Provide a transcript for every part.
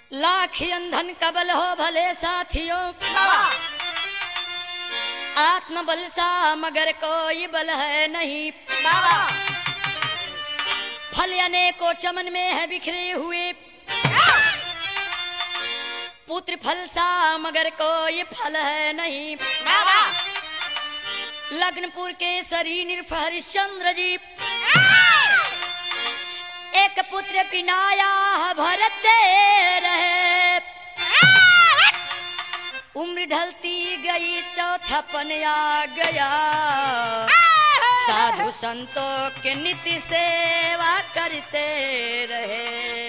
लाख अंधन कबल हो भले साथियों आत्मबल सा मगर कोई बल है नहीं फल अनेकों चमन में है बिखरे हुए पुत्र फल सा मगर कोई फल है नहीं लग्नपुर के सरी निर्फ हरिश्चंद्र जी एक पुत्र पिनाया भरत दे रहे उम्र ढलती गई चौथापन आ गया साधु संतों के नित्य सेवा करते रहे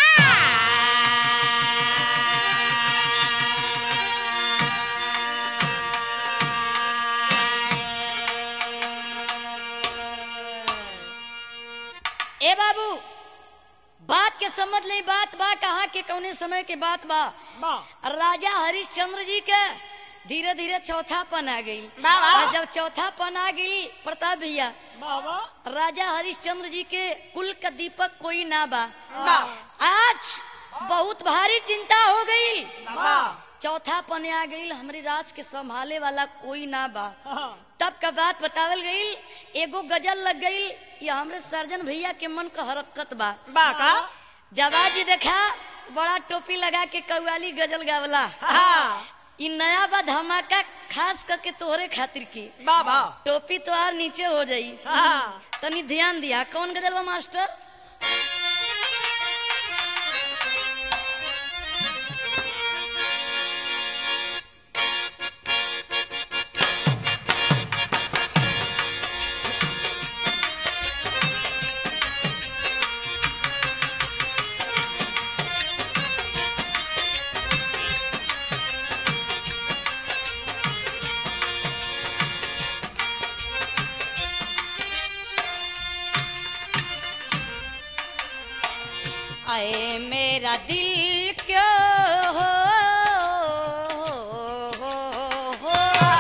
ए बाबू बात के समझ ले बात बा कहाँ के कौने समय के बात बा राजा हरिश्चंद्र जी के धीरे धीरे चौथा पन आ गई बाबा। और जब चौथा पन आ गई प्रताप भैया राजा हरिश्चंद्र जी के कुल का दीपक कोई ना बा आज बहुत भारी चिंता हो गई चौथा पने आ गई हमारे राज के संभाले वाला कोई ना बा तब का बात बतावल गई एगो गजल लग गई ये हमरे सर्जन भैया के मन का हरकत बा जवाजी देखा बड़ा टोपी लगा के कव्वाली गजल गावला इ नया बा धमाका खास करके तोहरे खातिर की टोपी तो और नीचे हो जाई तनी ध्यान दिया कौन गजल बा मास्टर आए मेरा दिल क्यों हो, हो, हो,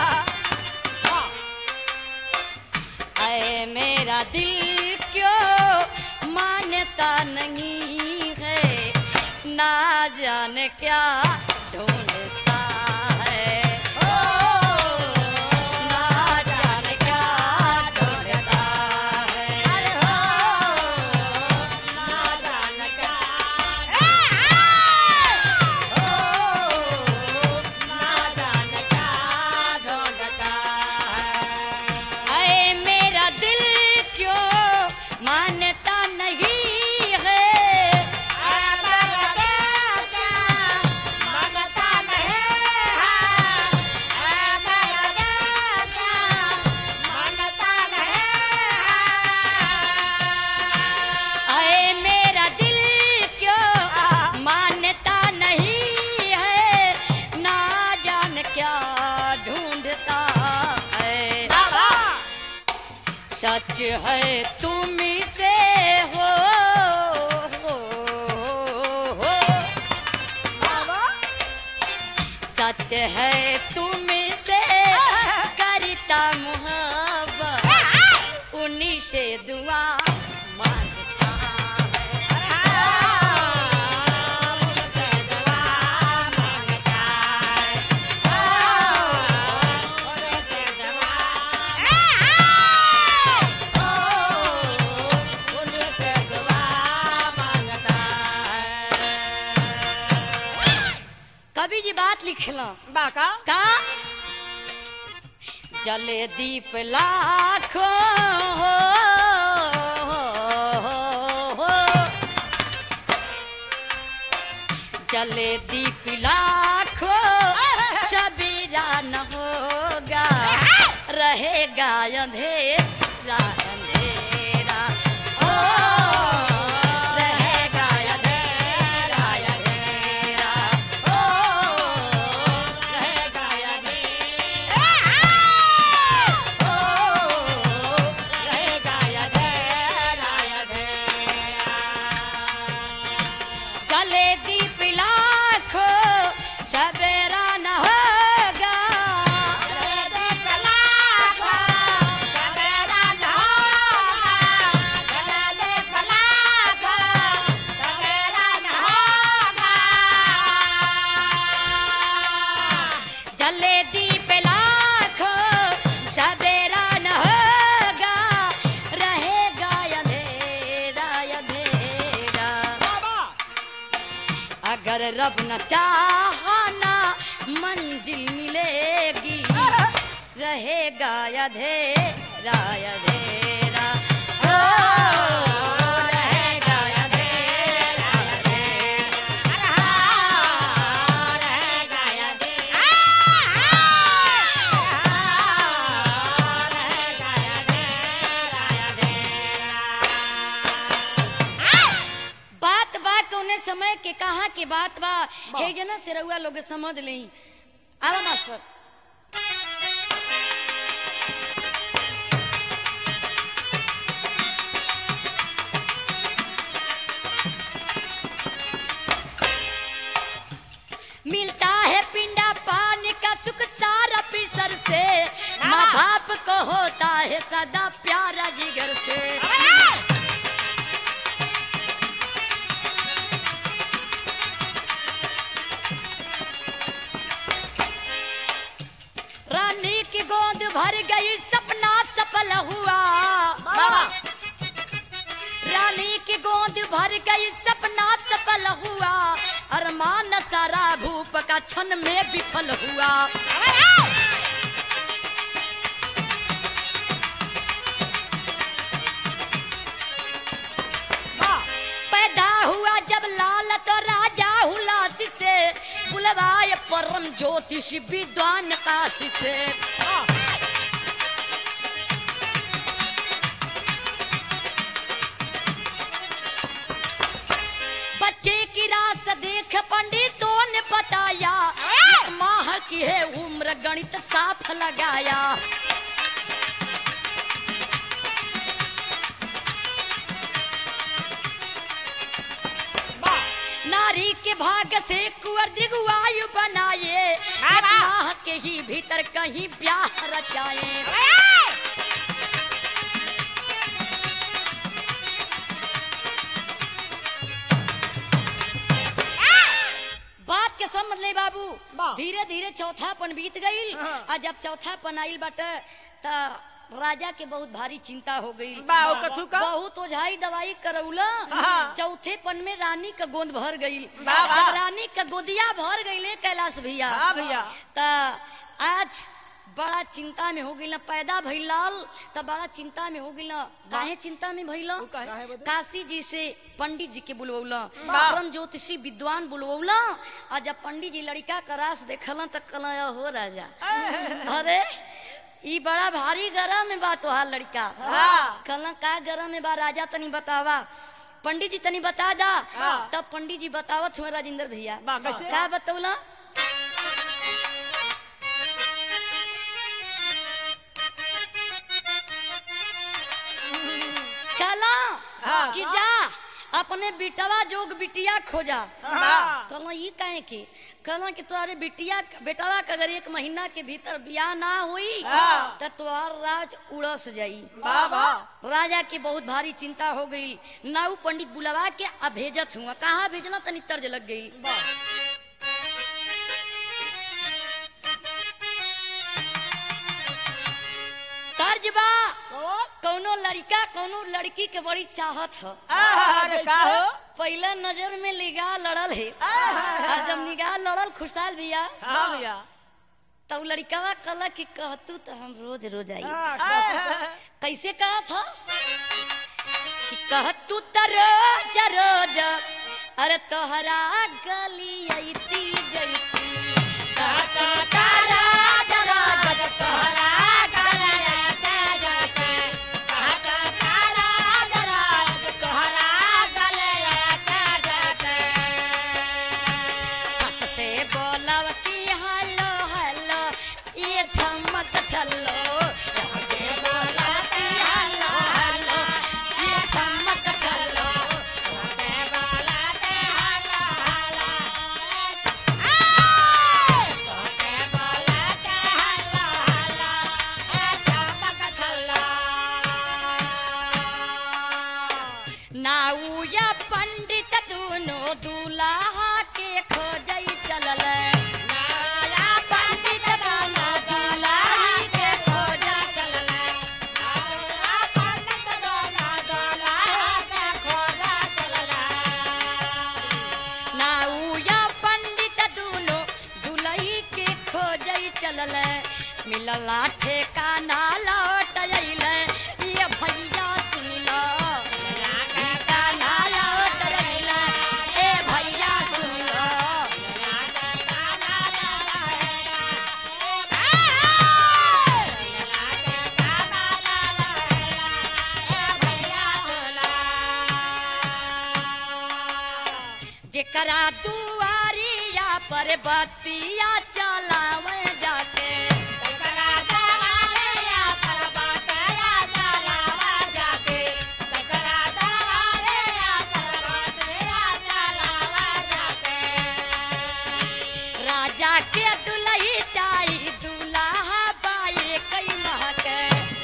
आए मेरा दिल क्यों मान्यता नहीं है ना जाने क्या ढूंढता है ना जाने क्या ढूंढता है आए मेरा दिल क्यों मान्यता नहीं है आए मेरा दिल क्यों मान्यता नहीं है ना जान क्या ढूंढता है सच है तुम से हो, हो, हो सच है तुम से करता मोहब्बत उन्हीं से दुआ मांगता है कवि जी बात लिखला बाका का जले दीप लाखों हो, हो, हो। जले दीप लाखों सबीरा न होगा रहेगा अंधेरा अंधेरा ओ रहेगा अंधेरा अंधेरा गले दीप लाखो सवेरा न होगा अगर रब न चाहना मंजिल मिलेगी रहेगा अधेरा अधेरा ओ, रहेगा अधेरा अधेरा बात बा कौने समय के कहा के बात बा हे जना से रउआ लोग समझ ले आवा मास्टर मिलता है पिंडा पानी का सुख सारा पिसर से माँ बाप को होता है सदा प्यारा जिगर से रानी की गोद भर गई सपना सफल हुआ रानी की गोद भर गई सपना सफल हुआ अरमान सारा भूप का क्षण में विफल हुआ पैदा हुआ जब लाल तो राजा हुलासी से बुलवाए परम ज्योतिष विद्वान काशी से बच्चे की रास देख पंडितों ने बताया एक माह की है उम्र गणित साफ लगाया नारी के भाग से कुंवर दिगुआयु बनाए एक माह के ही भीतर कहीं ब्याह रचाए बात के समझ ले बाबू बा। धीरे धीरे चौथापन बीत गई हाँ। आ जब चौथापन आइल बाटे त राजा के बहुत भारी चिंता हो गई बा, ओ कथू का? बहुत ओझाई दवाई करौला हाँ। चौथे पन में रानी का गोंद भर गई बा, बा। जब रानी का गोदिया भर गई कैलाश भैया हाँ भैया त आज बड़ा चिंता में हो गई ना पैदा भइल लाल त बड़ा चिंता में हो गई ना काहे चिंता में भइल उ काहे बदे? काशी जी से पंडित जी के बुलवौला वाह। परम ज्योतिषी विद्वान बुलवौला आ जब पंडित जी लड़का का रास देखलन त कहला हो राजा अरे ई बड़ा भारी गरम में बा तोहार लड़का हाँ। कहला का गरम में बा राजा तनी बतावा पंडित जी तनी बता दा हाँ। तब पंडित जी बतावत हुए राजेंद्र भैया बा, कैसे? का बतौला कहला हाँ। कि जा अपने बिटवा जोग बिटिया खोजा हाँ। कहला ई काहे के कहला कि तुम्हारे बिटिया बेटवा के अगर एक महीना के भीतर बियाह ना हुई हाँ। तो तुम्हार राज उड़स जाई वाह वाह राजा की बहुत भारी चिंता हो गई नाऊ पंडित बुलवा के अब भेजत हुआ कहाँ भेजना तनी तर्ज लग गई तर्ज बा कौनो लड़का कौनो लड़की के बड़ी चाहत ह अरे का हो पहला नजर में निगाह लड़ल है आहा। आ जब निगाह लड़ल खुशहाल भैया हाँ भैया तब लड़कवा कहला कि कहतू तो हम रोज रोज आई हाँ, कैसे कहा था कि कहतू तो रोज रोज अरे तोहरा गली अइती जइती कहतू तो रोज रोज तोहरा गली अइती जइती कहतू तो रोज रोज तोहरा गली अइती जइती छत से बोलब कि हेलो हेलो ये चमक चलो छत से बोलब कि हेलो हेलो ये चमक चलो छत से बोलब कि हेलो हेलो आय! छत से बोलब कि हेलो हेलो ये चमक चलो नाऊ या पंडित दोनों दूल्हा के खोजई चलल नाया पंडित दोनों दूल्हा के मिलला ठेकाना लौट अइले ये भैया सुन लो ठेकाना लौट अइले ए भैया सुन लो जेकरा दुआरिया पर बतिया चलावे जाके राजा के दुलही चाही दुल्हा बाए कई महके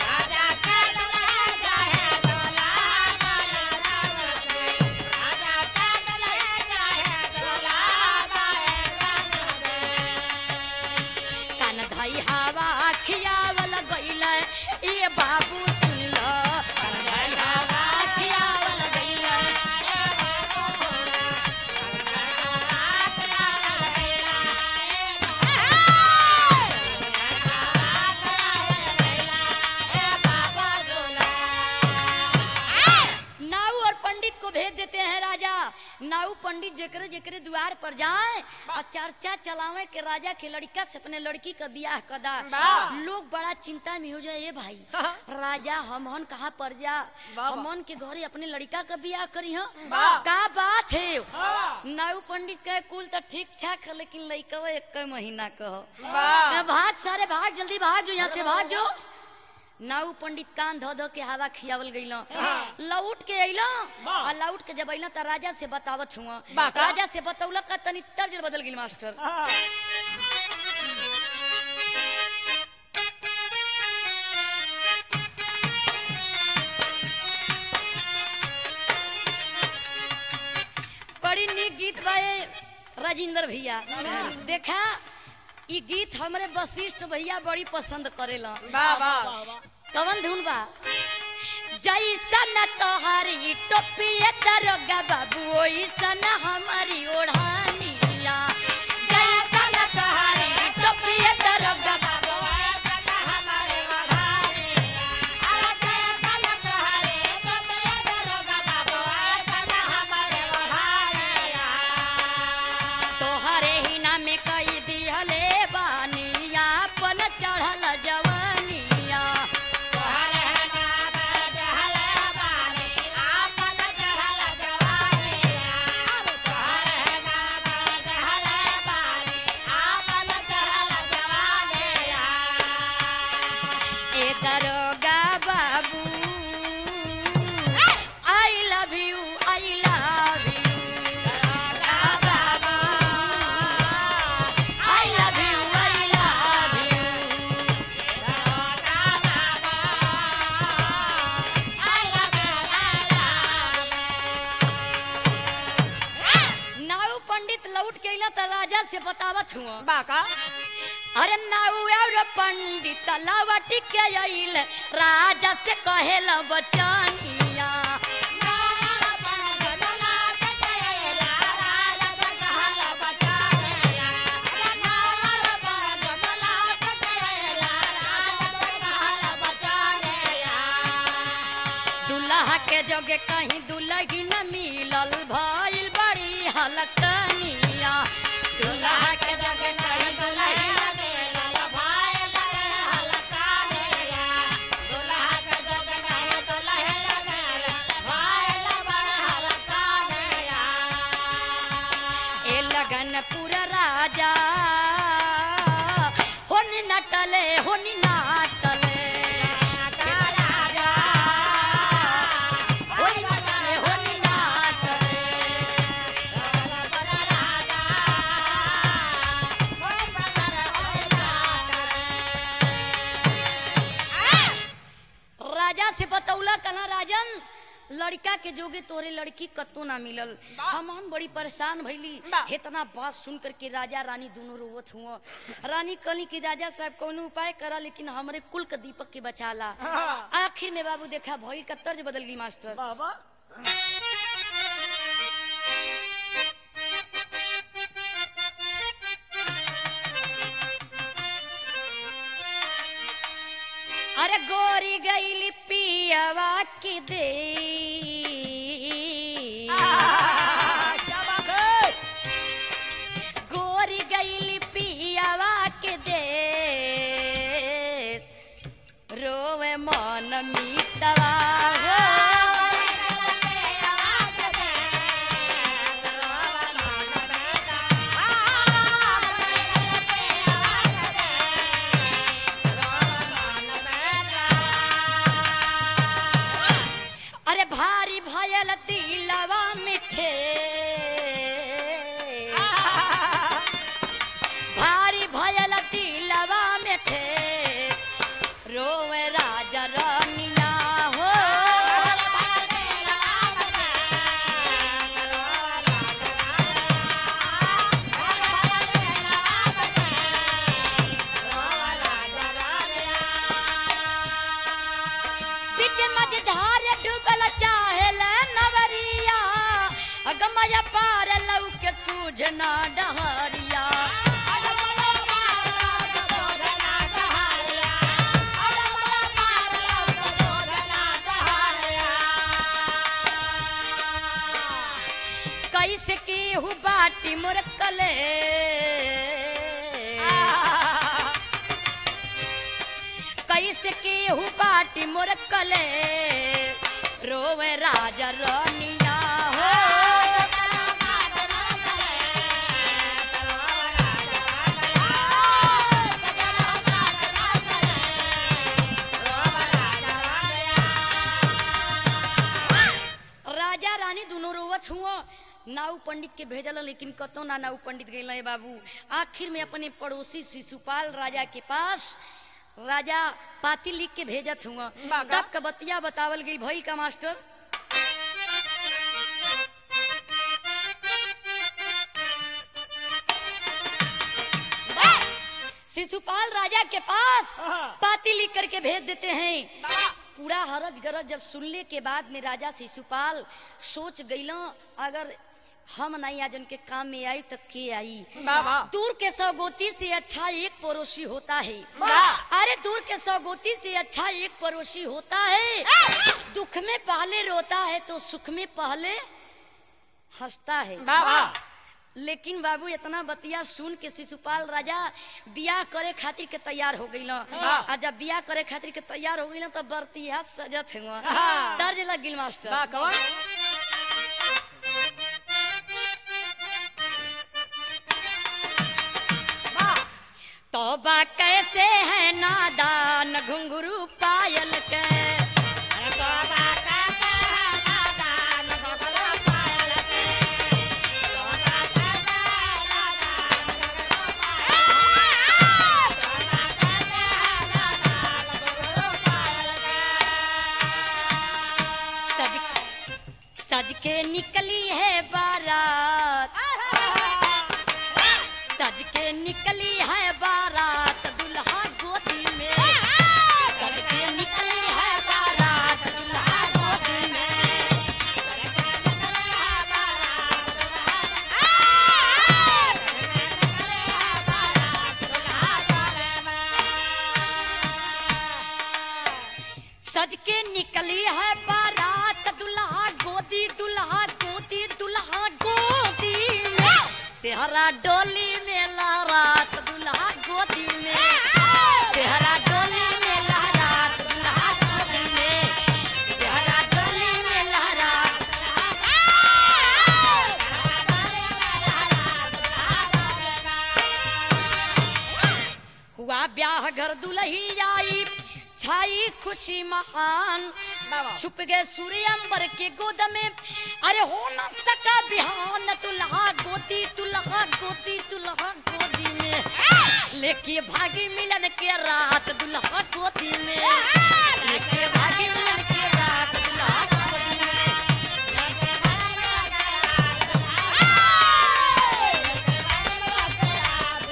कान धई हवा खियावल गइले ए बाबू सुन लो कान धई हवा खियावल गइले नाऊ और पंडित को भेज देते हैं राजा नाऊ पंडित जेकरे जेकरे द्वार पर जाए और चर्चा चलावे के राजा के लड़का से अपने लड़की का ब्याह कदा वाह। लोग बड़ा चिंता में हो जाए ए भाई राजा हमहन कहाँ पर जा वाह। हमन के घरे अपने लड़का का ब्याह करी हम वाह। का बात है नाऊ पंडित कहे कुल तो ठीक ठाक है लेकिन लड़का एक महीना कहो वाह। भाग सारे भाग जल्दी भाग जो यहाँ से भाग जो नाऊ पंडित कान धो धो के हवा खियावल गइल लौट के अइल वाह। आ लौट के जब अइल त राजा से बतावत हुआ वाह का? राजा से बतौलक का तनी तर्ज बदल गइल मास्टर बड़ी नीक गीत बाए राजेंद्र भैया देखा ई गीत हमरे वशिष्ठ भैया बड़ी पसंद करेला कवन धुन बा जैसन तोहरी टोपिए दरोगा बाबू ओइसन हमारी ओढ़ानिया जैसन तोहरी टोपिए दरोगा बाबू तोहरे ही नाम कई दिहले बानिया अपन चढ़ल जवानिया ए दरोगा बाबू I love you I love you I love you I love you now पंडित लौट के अइला त राजा से बतावत हुआ अरे नाऊ और पंडित लवट के अइल राजा से कहेल बचनिया दुल्हा के जोगे कहीं दुल्ही न मिलल भइल बड़ी हलकनिया दुल्हा के जोगे कहीं दुल्ही न ए लगन पूरा राजा होनी नटले होनी नाटले ए राजा होनी नटले होनी नाटले राजा से बतौला कला राजन लड़का के जोगे तोरे लड़की कत्तो ना मिलल हम हम बड़ी परेशान भइली वाह। इतना बात सुन करके राजा रानी दोनों रोवत हुआ रानी कली की राजा साहब कोनो उपाय करा लेकिन हमरे कुल के दीपक के बचाला हाँ। आखिर में बाबू देखा भई का तर्ज बदल गई मास्टर अरे गोरी गईली पियवा की दे क्या बात है गोरी गईली पियवा के दे रोवे मन मीतवा हो अरे भारी भयल दिलवा मिठे भारी भयल दिलवा मिठे रोवे राजा रानिया हो बीच मझधार डूबल चाहेल नवरिया अगमय पार लौके सूझना डहरिया कैसे की हु बाटी मुरकले कैसे की हु बाटी मुरकले रोवे राजा रानिया हो राजा रानी दोनों रोवत हुआ नाऊ पंडित के भेजल लेकिन कतो ना नाऊ पंडित गए बाबू आखिर में अपने पड़ोसी शिशुपाल राजा के पास राजा पाती लिख के भेजत हुआ बागा। तब का बतिया बतावल गई भई का मास्टर शिशुपाल राजा के पास हाँ। पाती लिख करके भेज देते हैं पूरा हरज गरज जब सुनने के बाद में राजा शिशुपाल सोच गईला अगर हम नहीं आज उनके काम में आई तो के आई बाबा दूर के सौगोती से अच्छा एक पड़ोसी होता है वाह। अरे दूर के सौगोती से अच्छा एक पड़ोसी होता है दुख में पहले रोता है तो सुख में पहले हंसता है बाबा लेकिन बाबू इतना बतिया सुन के शिशुपाल राजा बियाह करे खातिर के तैयार हो गई हाँ। आ जब बियाह करे खातिर के तैयार हो गई तब बरतिया सजत है हाँ। तर्ज लग गिल मास्टर बा कौन तोबा कैसे है नादान घुंघरू पायल के सज सज के निकली है बारात सज के निकली है बारात दुल्हा गोदी में सज के निकली है बारात दुल्हा गोदी में सज के निकली है बारात दुल्हा गोदी दुल्हा गोदी दुल्हा गोदी में सेहरा डोली में लहरात दुल्हा गोदी में सेहरा डोली में लहरात दुल्हा गोदी में सेहरा डोली में लहरात हुआ ब्याह घर दुल्ही आई छाई खुशी महान बाबा छुप गए सूर्य अंबर के गोद में अरे हो न सका बिहान तुल्हा गोदी तुल्हा गोदी तुल्हा गोदी में लेके भागी मिलन के रात दुल्हा गोदी में लेके भागी मिलन के रात दुल्हा गोदी में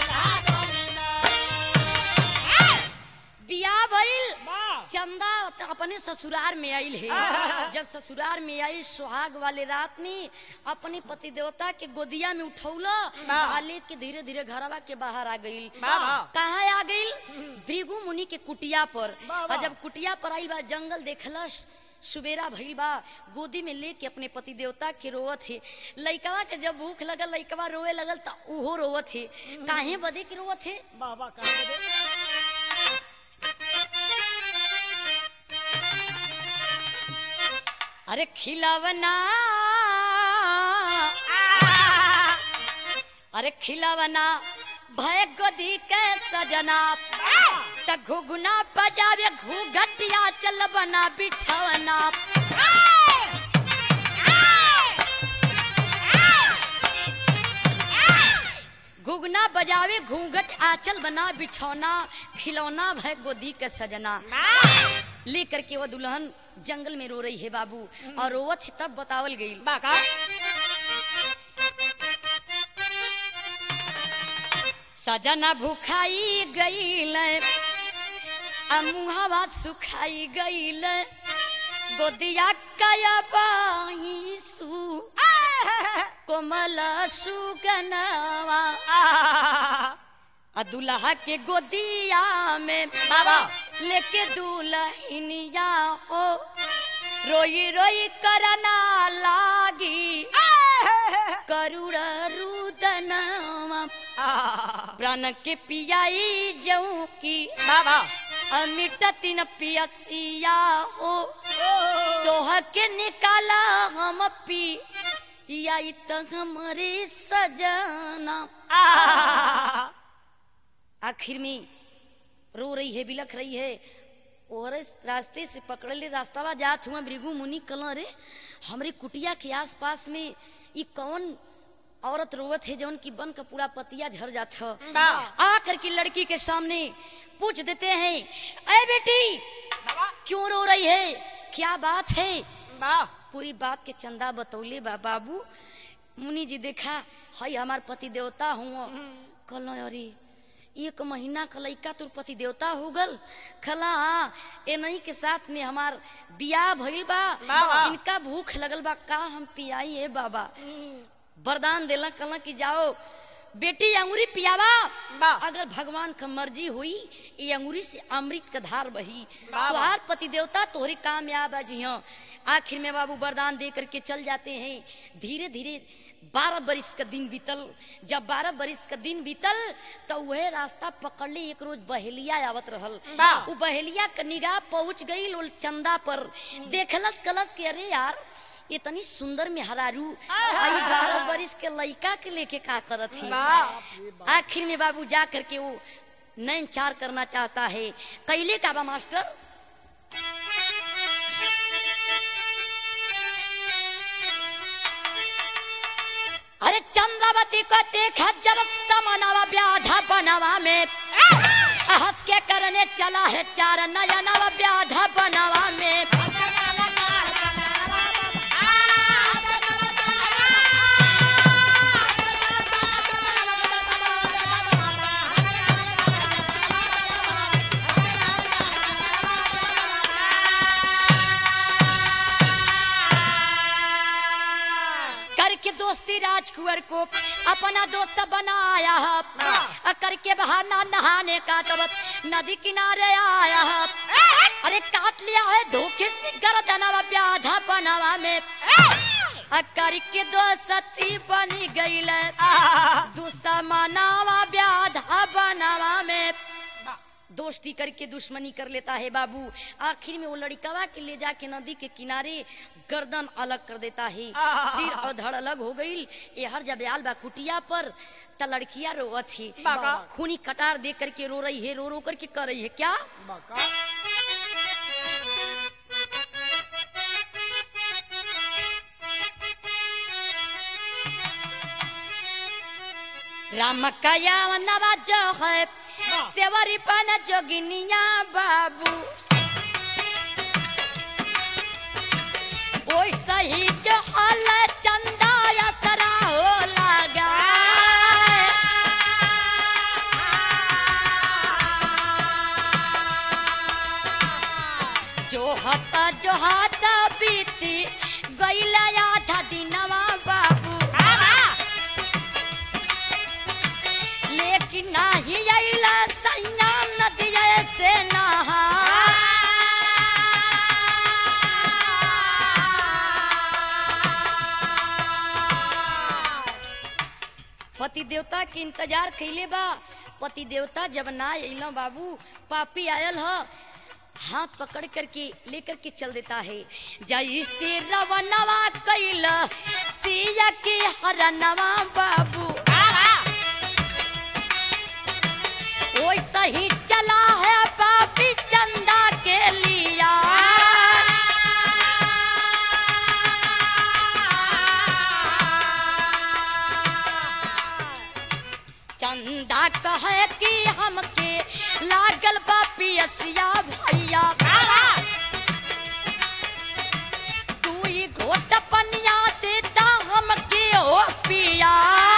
बिया भइल बा चंदा अपने ससुराल में आइल है जब ससुराल में आई सुहाग वाले रात में अपने पति देवता के गोदिया में उठौला आ लेके धीरे धीरे घरवा के बाहर आ गईल बाबा। कहा आ गईल भृगु मुनि के कुटिया पर बाबा। और जब कुटिया पर आइल बा जंगल देखलस सुबेरा भइल बा गोदी में लेके अपने पति देवता के रोवत है लइकवा के जब भूख लगल लइकवा रोवे लगल त उहो रोवत है काहे बदे के रोवत है बाबा कहाँ गए? अरे खिलावना अरे खिलावना भय गोदी के सजना त घुगुना बजावे घूघटिया चल बना बिछवना घुगना बजावे घूंघट आंचल बना बिछौना खिलौना भय गोदी के सजना लेकर के वो दुल्हन जंगल में रो रही है बाबू और रोवत है तब बतावल गई बाका सजना भूखाई गईल मुहावा सुखाई गईल गोदिया कया बाईसु कोमल सुगनवा आ दुल्हा के गोदिया में बाबा लेके दुल्हनिया हो रोई रोई करना लागी करुण रुदनवा प्राण के पियाई जऊ की बाबा अमिटती न पियसिया हो तोह के निकाला हम पी आई त हमरे सजना आखिर में रो रही है बिलख रही है और इस रास्ते से पकड़ ले रास्तावा जात हुआ भृगु मुनि कल रे हमरे कुटिया के आस पास में ई कौन औरत रोवत है जौन की बन का पूरा पतिया झड़ जात ह बा। आकर की लड़की के सामने पूछ देते हैं अरे बेटी क्यों रो रही है क्या बात है बा पूरी बात के चंदा बतौले बा बाबू मुनि जी देखा हई हमार पति देवता हुआ कल अरे एक महीना का लइका तुर पति देवता हो गल खला हाँ ए नहीं के साथ में हमार बियाह भइल बा बाबा। इनका भूख लगल बा का हम पियाई है बाबा वरदान देला कल कि जाओ बेटी अंगूरी पियावा बा। अगर भगवान का मर्जी हुई ये अंगूरी से अमृत का धार बही बाबा। तुहार पति देवता तोहरी कामयाब है जी हाँ आखिर में बाबू वरदान दे करके चल जाते हैं धीरे धीरे बारह बरिस का दिन बीतल जब बारह बरिस का दिन बीतल तो वह रास्ता पकड़ ले एक रोज बहेलिया आवत रहल बा। उ बहेलिया का निगाह पहुंच गई लोल चंदा पर देखलस कलस के अरे यार इतनी सुंदर में हरारू आई बारह बरिस के लइका के लेके का करत ही बा आखिर में बाबू जा करके वो नैन चार करना चाहता है कैले का बा मास्टर अरे चंद्रावती को देखा जब समनवा व्याधा बनवा में हंस के करने चला है चार नयनवा व्याधा बनवा में करके दोस्ती राजकुंवर को अपना दोस्त बनाया है अ करके बहाना नहाने का तब नदी किनारे आया है अरे काट लिया है धोखे से गर्दनवा व्याधा बनवा में अ करके दो सती बनी गई दुश्मनावा व्याधा बनवा में दोस्ती करके दुश्मनी कर लेता है बाबू आखिर में वो लड़कवा के ले जाके नदी के किनारे गर्दन अलग कर देता है सिर और धड़ अलग हो गई ये हर जब आल बा कुटिया पर त लड़किया रोवत थी बाका। खूनी कटार दे करके रो रही है रो रो करके कर रही है क्या बाका राम कया नवा जो है सेवरी पन जोगिनिया बाबू ओई सही जो अल चंदा असरा हो लगा जो हत हाथ बीती गईला आधा दिनवा बाबू लेकिन नाही आईला सैया नदिया से नहा पति देवता के इंतजार कैले बा पति देवता जब ना अइलो बाबू पापी आयल ह हाथ पकड़ करके लेकर के चल देता है जैसे रवनवा कैल सिया के हरनवा बाबू वैसा ही चला है पापी चंदा के लिया चंदा कहे कि हमके लागल बा पियसिया भैया तू ही घोट पनिया देता हमके ओ पिया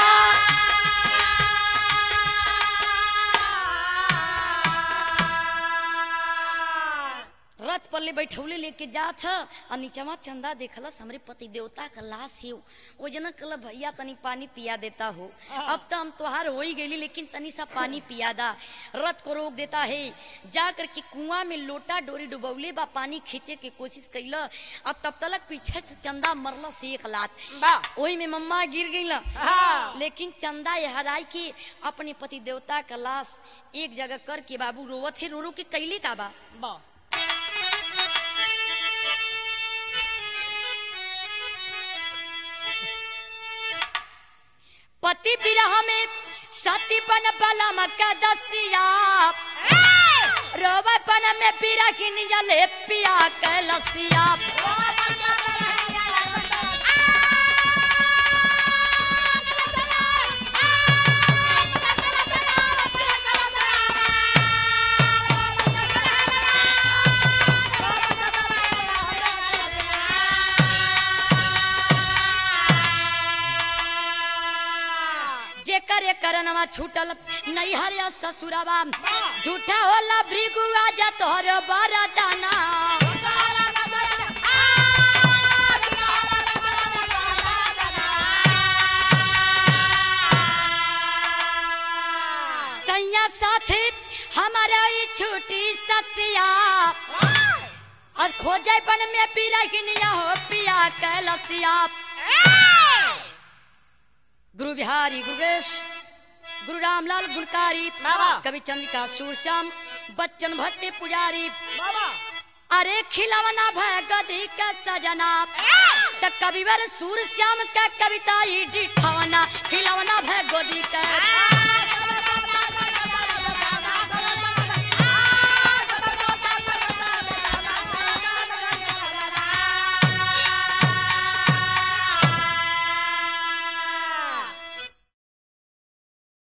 रथ पर ले बैठौले लेके जात ह और नीचवा चंदा देखलस हमरे पति देवता का लाश है वो जना कल भैया तनी पानी पिया देता हो अब तो हम तोहार हो ही गईली लेकिन तनी सा पानी पिया दा रथ को रोक देता है जा कर के कुआं में लोटा डोरी डुबौले बा पानी खींचे के कोशिश कैल अब तब तलक पीछे से चंदा मरल से एक लात वही में मम्मा गिर गई लेकिन चंदा ये हराई के अपने पति देवता का लाश एक जगह करके बाबू रोवत है रो रो के कैले का बा पति विरह में सती बन बलम का दसिया रोवे बन में बिरहिन जले पिया के लसिया जेकर करनवा छूटल नैहर या ससुरवा झूठा होला भृगुआ जा तोहर बरदाना सैया साथी हमारा ई छूटी ससिया और खोजे बन में पीरा किनिया हो पिया कैलसिया गुरु बिहारी गुरुवेश गुरु रामलाल गुणकारी बाबा। कवि चंद्रिका सूरश्याम बच्चन भट्टी पुजारी अरे खिलवना भय गदी का सजना त कविवर सूरश्याम का कविता ही डिठवना खिलवना भय गदी का